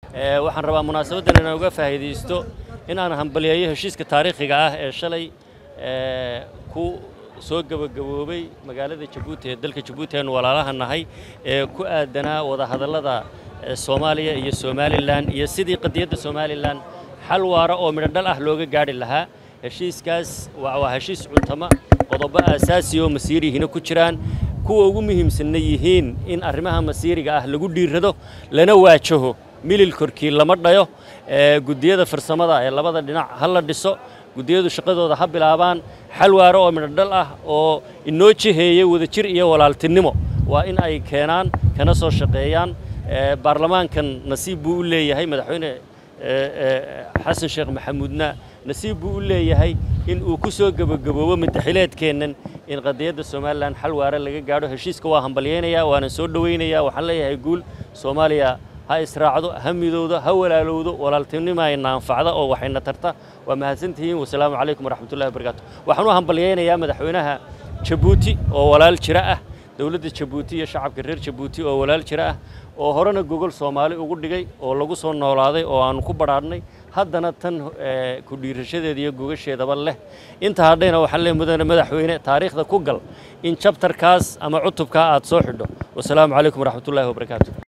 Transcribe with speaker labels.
Speaker 1: waxaan rabaa munaasabaddan inaan uga faa'iidaysto in aan hambaliyeeyo heshiiska taariikhiga ah ee shalay ku soo gebagaboobay magaalada jabuuti ee dalka jabuuti aanu walaalaha nahay ee ku aadanaa wadahadallada soomaaliya iyo somalilan iyo sidii qadiyadda somalilan xal waara oo midhodhal ah looga gaadhi lahaa heshiiskaas waa heshiis cuntama qodobo aasaasi oo masiirihina ku jiraan kuwa ugu muhiimsanna yihiin in arrimaha masiiriga ah lagu dhiirrado lana waajaho milil korkii lama dhayo guddiyada farsamada ee labada dhinac ha la dhiso guddiyadu shaqadooda ha bilaabaan xal waaro oo midhodhal ah oo inoo jiheeya wadajir iyo walaaltinimo waa in ay keenaan kana soo shaqeeyaan baarlamaankan nasiib buu u leeyahay madaxweyne xasan sheekh maxamuudna nasiib buu u leeyahay in uu ku soo gebagaboobo madaxileedkeennan in qadiyadda somalilan xal waare laga gaadho heshiiska waa hambalyaynayaa waana soo dhowaynayaa waxaan leeyahay guul soomaaliya ha israacdo ha midowdo ha walaalowdo walaaltinimo ayna anfacda oo waxayna tarta waa mahadsantihiin wasalaamu calaykum waraxmatullahi wabarakaatu waxaan u hambalyaynayaa madaxweynaha jabuuti oo walaal jira ah dowladda jabuuti iyo shacabka reer jabuuti oo walaal jira ah oo horena gogol soomaali ugu dhigay oo lagu soo noolaaday oo aanu ku badhaadhnay haddana tan ku dhiirashadeeda iyo gogasheedaba leh inta hadhayna waxaan leey mudane madaxweyne taariikhda ku gal in jabtarkaas ama cutubkaa aad soo xidho wasalaamu calaykum waraxmatullaahi wabarakaatu